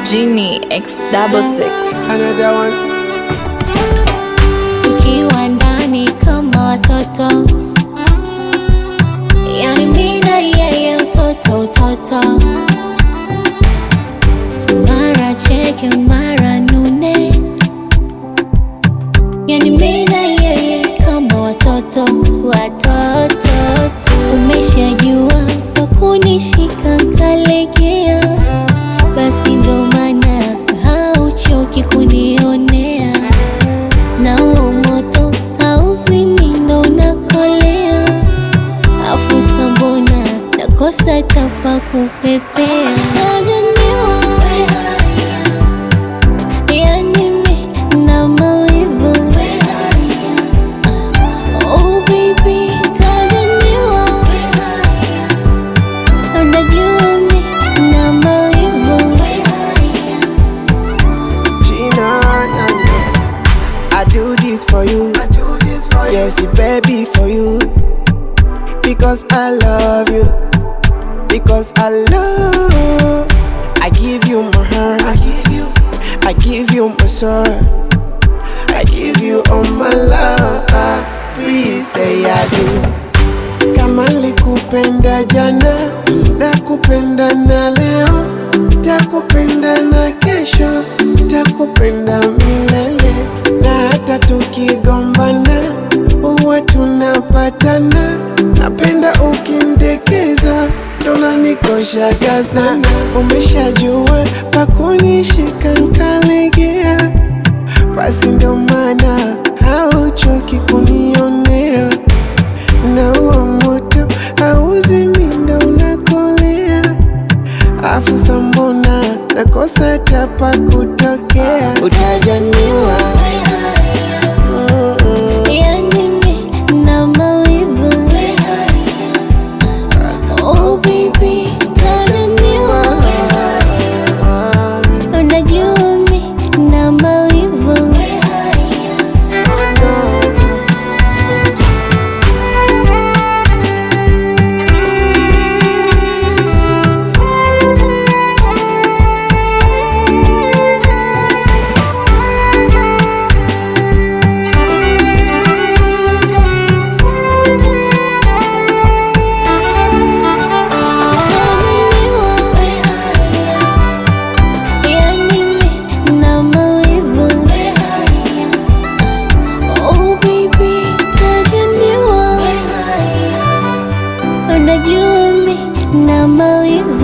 Genie X double six. Another one. tukiwa ndani kama watoto, yani mimi na yeye utoto utoto, mara cheke mara nune, yani mimi na yeye kama watoto watoto tu. Umeshajua kwa kunishika kalegea, basi ndo maana hauchoki kunionea na huo moto hauzimi ndo unakolea, afu sambona nakosa tapa kupepea tajaniwa yani mi na mawivu oh baby tajaniwa unajua mi na mawivu Gina, na, na. I do this for you. I do this for yes, baby, for you. Because I love you. Because I love. I give you my heart. I give you. I give you my soul. I give you all my love. Please say I do. Kama likupenda jana, nakupenda na leo, takupenda na kesho, takupenda milele. Na hata tukigombana, huwa tunapatana. Napenda ukindekeza, tonanikoshaga sana. Umeshajua pakunishika nkalegea, basi ndo maana hauchoki kunionea na huo moto hauzimi ndo unakolea, afu sambona nakosa tapa kutokea, utajaniwa Mm-mm. yani mi na mawivu oh baby tajaniwa unajua mi na mawivu Yani mi na mawivu oh baby tajaniwa unajua mi na mawivu